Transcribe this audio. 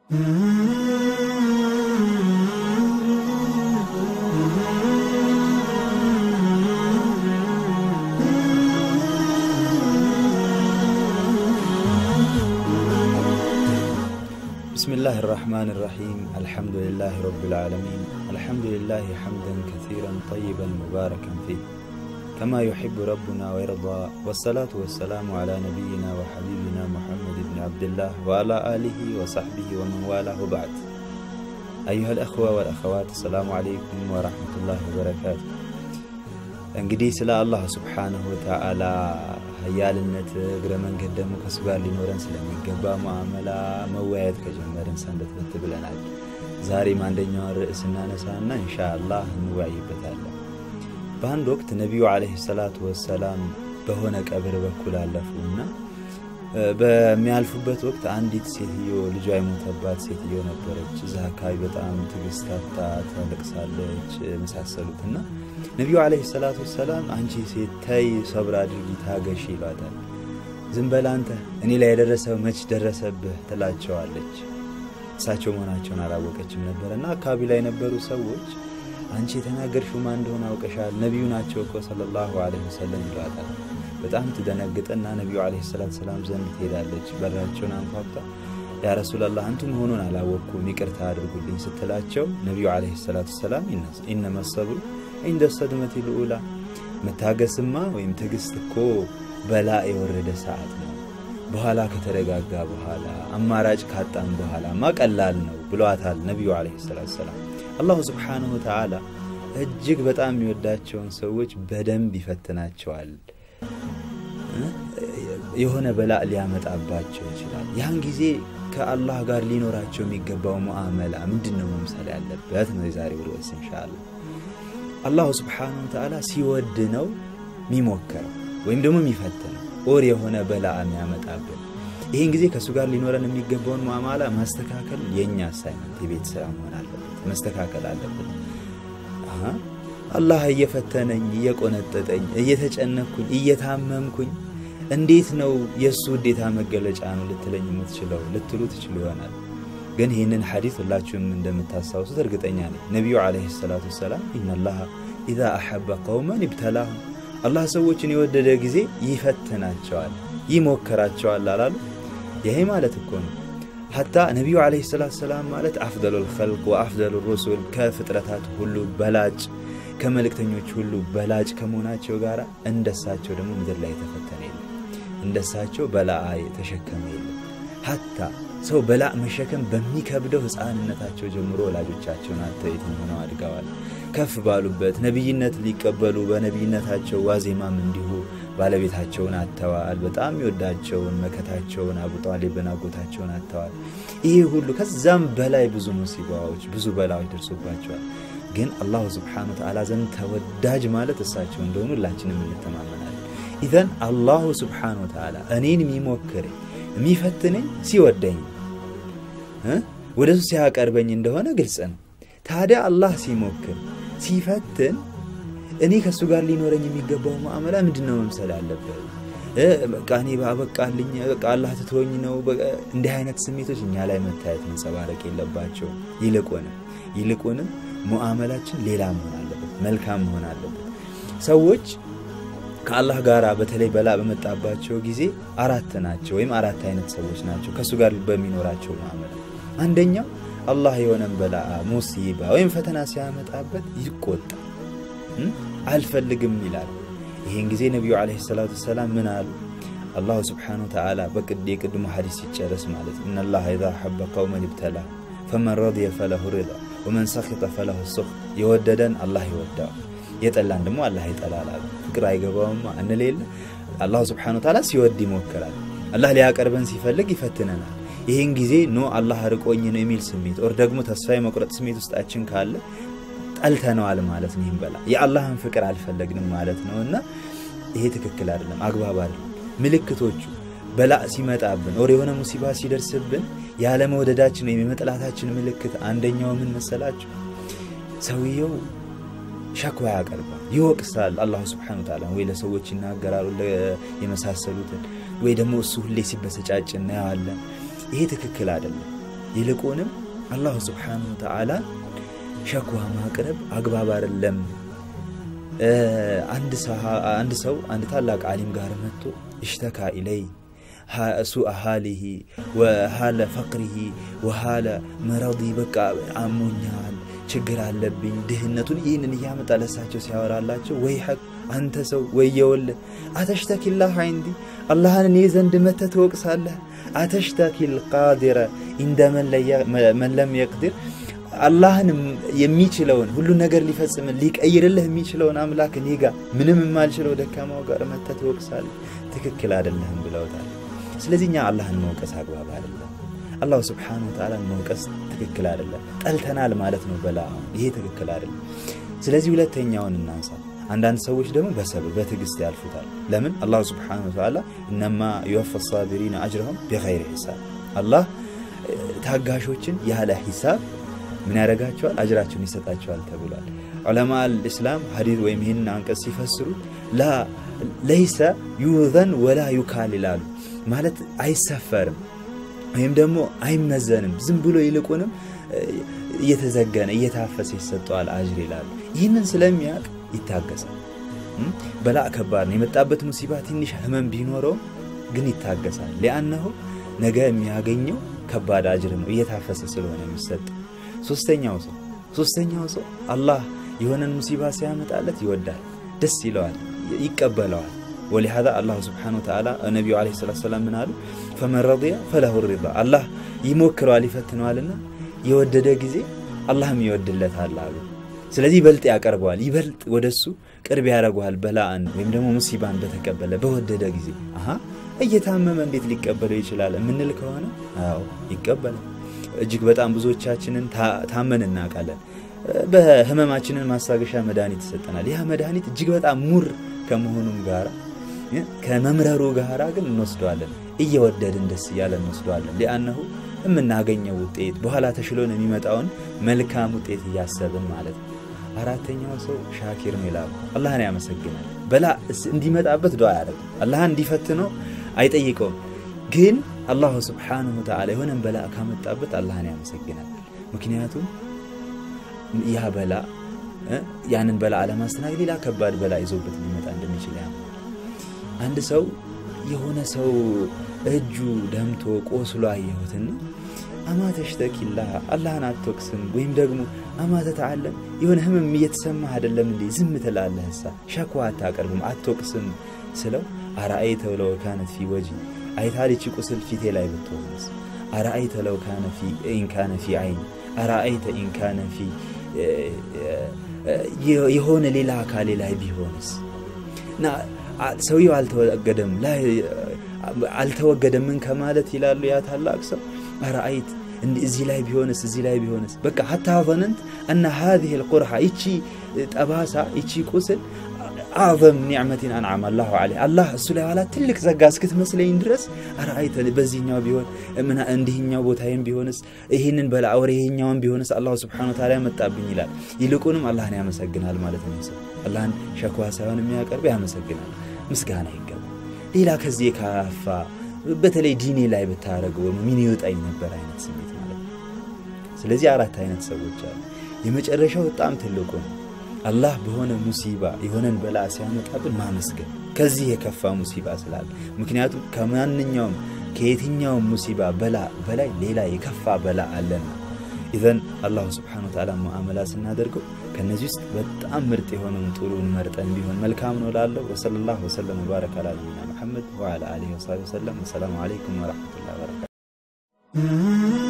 بسم الله الرحمن الرحيم الحمد لله رب العالمين الحمد لله حمدا كثيرا طيبا مباركا فيه كما يحب ربنا ويرضى والصلاة والسلام على نبينا وحبيبنا محمد بن عبد الله وعلى آله وصحبه ومن والاه وبعد أيها الأخوة والأخوات السلام عليكم ورحمة الله وبركاته እንግዲህ ስለ አላህ ስብሓንሁ ወተዓላ ሀያልነት እግረ መንገድ ደግሞ ከሱ ጋር ሊኖረን ስለሚገባ ሙዓመላ መወያየት ከጀመርን ሰንበትበት ብለናል። ዛሬም አንደኛውን ርዕስ እናነሳና ኢንሻአላህ እንወያይበታለን። በአንድ ወቅት ነቢዩ ዓለይሂ ሰላቱ ወሰላም በሆነ ቀብር በኩል አለፉና በሚያልፉበት ወቅት አንዲት ሴትዮ ልጇ የሞተባት ሴትዮ ነበረች። እዛ አካባቢ በጣም ትዕግስት አጥታ ታለቅሳለች፣ የመሳሰሉትና ነቢዩ ዓለይሂ ሰላቱ ወሰላም አንቺ ሴት ተይ፣ ሰብር አድርጊ፣ ታገሺ ይሏታል። ዝም በል አንተ እኔ ላይ የደረሰው መች ደረሰብህ ትላቸዋለች። እሳቸው መሆናቸውን አላወቀችም ነበረና አካባቢ ላይ የነበሩ ሰዎች አንቺ የተናገርሽው ማን እንደሆነ አውቀሻል፣ ነቢዩ ናቸው እኮ ሰለላሁ ዓለይሂ ወሰለም ይሏታል። በጣም ትደነግጥና ነቢዩ ዓለይሂ ሰላቱ ሰላም ዘንድ ትሄዳለች። በራቸውን አንኳኩታ ያ ረሱላላህ አንቱ መሆኑን አላወቅኩም ይቅርታ አድርጉልኝ ስትላቸው ነቢዩ ዓለይሂ ሰላቱ ሰላም ኢነመ ሰብሩ ኢንደ ሰድመቲ ልኡላ መታገስማ ወይም ትዕግስት እኮ በላ የወረደ ሰዓት ነው። በኋላ ከተረጋጋ በኋላ አማራጭ ካጣም በኋላማ ቀላል ነው ብለዋታል ነቢዩ ዓለይሂ ሰላቱ ሰላም። አላሁ ስብሓንሁ ወተዓላ እጅግ በጣም የሚወዳቸውን ሰዎች በደንብ ይፈትናቸዋል። የሆነ በላእ ሊያመጣባቸው ይችላል። ያን ጊዜ ከአላህ ጋር ሊኖራቸው የሚገባው ሙዓመላ ምንድን ነው መምሰል ያለበት ነው የዛሬው ርዕስ ኢንሻአላህ። አላሁ ስብሓነሁ ወተዓላ ሲወድ ነው የሚሞክረው ወይም ደግሞ የሚፈትነው ኦር የሆነ በላእ የሚያመጣብን። ይህን ጊዜ ከእሱ ጋር ሊኖረን የሚገባውን ሙዓመላ ማስተካከል የእኛ አሳይመንት የቤት ስራ መሆን አለበት፣ መስተካከል አለበት። አላህ እየፈተነኝ እየቆነጠጠኝ እየተጨነኩኝ እየታመምኩኝ እንዴት ነው የእሱ ውዴታ መገለጫ ነው ልትለኝ የምትችለው ልትሉ ትችሉ ይሆናል። ግን ይህንን ሐዲስ ሁላችሁም እንደምታስታውሱት እርግጠኛ ነኝ። ነቢዩ ዓለይሂ ሰላቱ ወሰላም ኢነላሃ ኢዛ አሐበ ቀውመን ይብተላሁም፣ አላህ ሰዎችን የወደደ ጊዜ ይፈትናቸዋል፣ ይሞክራቸዋል አላሉ። ይሄ ማለት እኮ ነው ሐታ ነቢዩ ዓለይሂ ሰላቱ ወሰላም ማለት አፍደሉል ኸልቅ ወአፍደሉ ሩሱል ከፍጥረታት ሁሉ በላጭ ከመልእክተኞች ሁሉ በላጭ ከመሆናቸው ጋር እንደሳቸው ደግሞ ምድር ላይ የተፈተነ የለም። እንደሳቸው በላአ የተሸከመ የለም። ሐታ ሰው በላእ መሸከም በሚከብደው ሕፃንነታቸው ጀምሮ ወላጆቻቸውን አጥተው የትም ሆነው አድገዋል። ከፍ ባሉበት ነቢይነት ሊቀበሉ በነቢይነታቸው ዋዜማም እንዲሁ ባለቤታቸውን አጥተዋል። በጣም የሚወዳቸውን መከታቸውን አቡ ጣሊብን አጎታቸውን አጥተዋል። ይሄ ሁሉ ከዛም በላይ ብዙ ሙሲባዎች፣ ብዙ በላዎች ደርሶባቸዋል። ግን አላሁ ስብሓነ ወተዓላ ዘንድ ተወዳጅ ማለት እሳቸው እንደሆኑ ሁላችንም እንተማመናለን። ኢዘን አላሁ ስብሓነ ወተዓላ እኔን የሚሞክረኝ የሚፈትነኝ ሲወደኝ ወደ እሱ ሲያቀርበኝ እንደሆነ ግልጽ ነው። ታዲያ አላህ ሲሞክር ሲፈትን እኔ ከእሱ ጋር ሊኖረኝ የሚገባው ሙዓመላ ምንድን ነው መምሰል አለበት? በቃ እኔ ባበቃልኝ በቃ አላህ ትቶኝ ነው። እንዲህ አይነት ስሜቶች እኛ ላይ መታየት መንጸባረቅ የለባቸውም። ይልቁንም ይልቁንም ሙዓመላችን ሌላ መሆን አለበት፣ መልካም መሆን አለበት። ሰዎች ከአላህ ጋር በተለይ በላ በመጣባቸው ጊዜ አራት ናቸው ወይም አራት አይነት ሰዎች ናቸው ከእሱ ጋር በሚኖራቸው ሙዓመላ። አንደኛው አላህ የሆነን በላ ሙሲባ ወይም ፈተና ሲያመጣበት ይቆጣ፣ አልፈልግም ይላል። ይህን ጊዜ ነቢዩ ዓለይሂ ሰላቱ ወሰላም ምን አሉ? አላሁ ስብሓነሁ ወተዓላ በቅድ የቅድሞ ሐዲስ ሲጨረስ ማለት ኢነላህ ኢዛ ሐበ ቀውመን ይብተላ ፈመን ረድየ ፈለሁ ሪዳ ወመን ሰኺጠ ፈለሁ ሱኽ። የወደደን አላህ ይወዳዋል፣ የጠላን ደግሞ አላህ ይጠላል አሉ። ፍቅር አይገባውማ እንሌለ አላሁ ስብሓነሁ ወተዓላ ሲወድ ይሞክራል። አላህ ሊያቀርበን ሲፈልግ ይፈትነናል። ይህን ጊዜ ኖ አላህ ርቆኝ ነው የሚል ስሜት ኦር ደግሞ ተስፋ የመቁረጥ ስሜት ውስጣችን ካለ ጠልተነዋል ማለት ነው። ይህም በላ የአላህን ፍቅር አልፈለግንም ማለት ነው። እና ይሄ ትክክል አይደለም፣ አግባብ አይደለም። ምልክቶቹ በላ ሲመጣብን ኦር የሆነ ሙሲባ ሲደርስብን ያለመውደዳችን ወይም የመጥላታችን ምልክት አንደኛው ምን መሰላችሁ? ሰውየው ሸክዋ ያቀርባል፣ ይወቅሳል። አላሁ ስብሐነ ወተዓላ ወይ ለሰዎች ይናገራሉ የመሳሰሉትን ወይ ደግሞ እሱ ሁሌ ሲበሰጫጭ እናየዋለን። ይሄ ትክክል አይደለም። ይልቁንም አላሁ ስብሓነሁ ወተዓላ ሸክዋ ማቅረብ አግባብ አይደለም። አንድ ሰው አንድ ታላቅ ዓሊም ጋር መጥቶ እሽተካ ኢለይ ሱአ ሃሊሂ ወሃለ ፈቅሪሂ ወሃለ መረዲ በቃ አሞኛል፣ ችግር አለብኝ፣ ድህነቱን ይህንን እያመጣ ለሳቸው ሲያወራላቸው ወይ ሐቅ አንተ ሰው ወየወለ አተሽተኪላህ አይንዲ አላህን እኔ ዘንድ መተህ ትወቅሳለህ። አተሽተኪል ቃዲረ እንደ መን ለም የቅድር አላህን የሚችለውን ሁሉን ነገር ሊፈጽም ሊቀይርልህ የሚችለውን አምላክ እኔ ጋር ምንም የማልችለው ደካማው ጋር መተህ ትወቅሳለህ። ትክክል አይደለህም ብለውታል። ስለዚህ እኛ አላህን መውቀስ አግባብ አይደለም። አላሁ ስብሓነሁ ወተዓላን መውቀስ ትክክል አይደለም። ጠልተናል ማለት ነው በላ ይሄ ትክክል አይደለም። ስለዚህ ሁለተኛውን እናንሳ። አንዳንድ ሰዎች ደግሞ በሰብር በትዕግስት ያልፉታል። ለምን? አላሁ ስብሓነሁ ወተዓላ እነማ ዩወፈ ሳቢሪነ አጅረሁም ቢገይሪ ሒሳብ አላህ ታጋሾችን ያለ ሂሳብ ምን ያደርጋቸዋል? አጅራቸውን ይሰጣቸዋል ተብሏል። ዑለማ አልእስላም ሀዲት ወይም ይህንን አንቀጽ ሲፈስሩት ለይሰ ዩዘን ወላ ዩካል ይላሉ። ማለት አይሰፈርም ወይም ደግሞ አይመዘንም። ዝም ብሎ ይልቁንም እየተዘገነ እየታፈሰ ይሰጠዋል አጅር ይላሉ። ይህንን ስለሚያውቅ ይታገሳል። በላእ ከባድ ነው። የመጣበት ሙሲባ ትንሽ ህመም ቢኖረውም ግን ይታገሳል። ሊአነሁ ነገ የሚያገኘው ከባድ አጅር ነው እየታፈሰ ስለሆነ የሚሰጥ ሶስተኛው ሰው ሶስተኛው ሰው አላህ የሆነን ሙሲባ ሲያመጣለት ይወዳል፣ ደስ ይለዋል፣ ይቀበለዋል። ወሊሃዛ አላሁ ስብሓነሁ ወተዓላ ነቢዩ ዓለይሂ ሰላቱ ወሰላም ምን አሉ? ፈመን ረዲየ ፈለሁ ሪዳ አላህ ይሞክረዋል፣ ይፈትነዋልና የወደደ ጊዜ አላህም ይወድለታል አሉ። ስለዚህ ይበልጥ ያቀርበዋል፣ ይበልጥ ወደሱ ቅርብ ያደርገዋል። በላአን ወይም ደግሞ ሙሲባን በተቀበለ በወደደ ጊዜ አሀ እየታመመ እንዴት ሊቀበለው ይችላል የምንል ከሆነ አዎ ይቀበላል። እጅግ በጣም ብዙዎቻችንን ታመን እናውቃለን። በህመማችንን ማስታገሻ መድኃኒት ይሰጠናል። ያ መድኃኒት እጅግ በጣም ሙር ከመሆኑም ጋር ከመምረሩ ጋር ግን እንወስደዋለን። እየወደድን ደስ እያለ እንወስደዋለን። ሊአነሁ የምናገኘው ውጤት በኋላ ተሽሎን የሚመጣውን መልካም ውጤት እያሰብን ማለት ነው። አራተኛው ሰው ሻኪር ነው ይላሉ። አላህን ያመሰግናል። በላ እንዲመጣበት ዱዓ ያደርጋል። አላህን እንዲፈትነው አይጠይቀውም። ግን አላሁ ስብሓነሁ ወተዓላ የሆነን በላ ካመጣበት አላህን ያመሰግናል። ምክንያቱም ያ በላ ያንን በላ አለማስተናገድ ሌላ ከባድ በላ ይዞበት ሊመጣ እንደሚችል ያ አንድ ሰው የሆነ ሰው እጁ ደምቶ ቆስሎ አየሁትና አማ ተሽተኪላህ አላህን አትወቅስም ወይም ደግሞ አማ ተተዓለም የሆነ ህመም እየተሰማህ አይደለም እንዴ ዝም ትላለህ እሳ ሸክዋ አታቀርብም አትወቅስም ስለው አረአይተ ለው ካነት ፊ ወጂ አይታል ይቺ ቁስል ፊቴ ላይ ብትሆንስ አረአይተ ለው ካነ ፊ ኢንካነ ፊ አይን አረአይተ ኢንካነ ፊ የሆነ ሌላ አካሌ ላይ ቢሆንስ እና ሰውየው አልተወገደም አልተወገደምን ከማለት ይላሉ ያ ታላቅ ሰው አረአይት እዚህ ላይ ቢሆንስ እዚህ ላይ ቢሆንስ በቃ ሀታ ዘነንት እና ሀዚህ ልቁርሓ ይቺ ጠባሳ ይቺ ቁስል አዕዘም ኒዕመቲን አንዓም አላሁ ዐለይህ አላህ እሱ ላይ ዋላ ትልቅ ጸጋ እስክትመስለኝ ድረስ አረአይተ በዚህኛው ቢሆን እንዲህኛው ቦታዬም ቢሆንስ ይህንን በላ ወር ይሄኛውን ቢሆንስ አላሁ ስብሓነሁ ወተዓላ ያመጣብኝ ይላል። ይልቁንም አላህን ያመሰግናል ማለት ነው። ሰው አላህን ሸክዋ ሳይሆን የሚያቀርብ ያመሰግናል፣ ምስጋና ይገባል። ሌላ ከዚህ የካፋ በተለይ ዲኔ ላይ ብታደረገው ምን ይወጣኝ ነበር አይነት ስሜት ማለት ነው። ስለዚህ አራት አይነት ሰዎች አሉ። የመጨረሻው በጣም ትልቁ ነው። አላህ በሆነ ሙሲባ የሆነን በላ ሲያመጣብን ማመስገን ከዚህ የከፋ ሙሲባ ስላለ ምክንያቱም ከማንኛውም ከየትኛውም ሙሲባ በላ በላይ ሌላ የከፋ በላ አለና ኢዘን አላሁ ስብሓነሁ ወተዓላ ሙዓመላ ስናደርገው ከነዚህ ውስጥ በጣም ምርጥ የሆነውን ጥሩን መርጠን ቢሆን መልካም ነው ላለው ወሰለላሁ ወሰለም ወባረከ አላ ነቢይና ሙሐመድ ወዓላ አሊሂ ወሰሐቢሂ ወሰለም ወሰላሙ አለይኩም ወረሕመቱላሂ ወበረካቱ